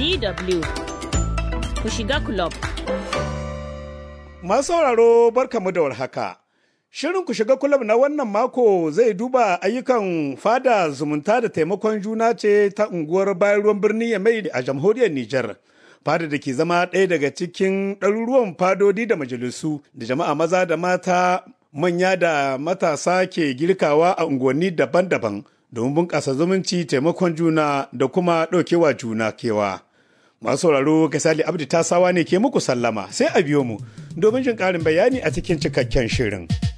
DW ku shiga club. Masu sauraro barkamu da warhaka. Shirin ku shiga kulab na wannan mako zai duba ayyukan fada zumunta da taimakon juna ce ta unguwar bayan ruwan birni mai a jamhuriyar Nijar. Fada da ke zama ɗaya daga cikin ɗaruruwan fadodi da majalisu da jama'a maza da mata manya da matasa ke girkawa a unguwanni daban-daban domin bunƙasa zumunci taimakon juna da kuma ɗaukewa juna kewa. Masu sauraro Kasali Abdi Tasawa ne ke muku sallama sai a biyo mu domin jin ƙarin bayani a cikin cikakken shirin.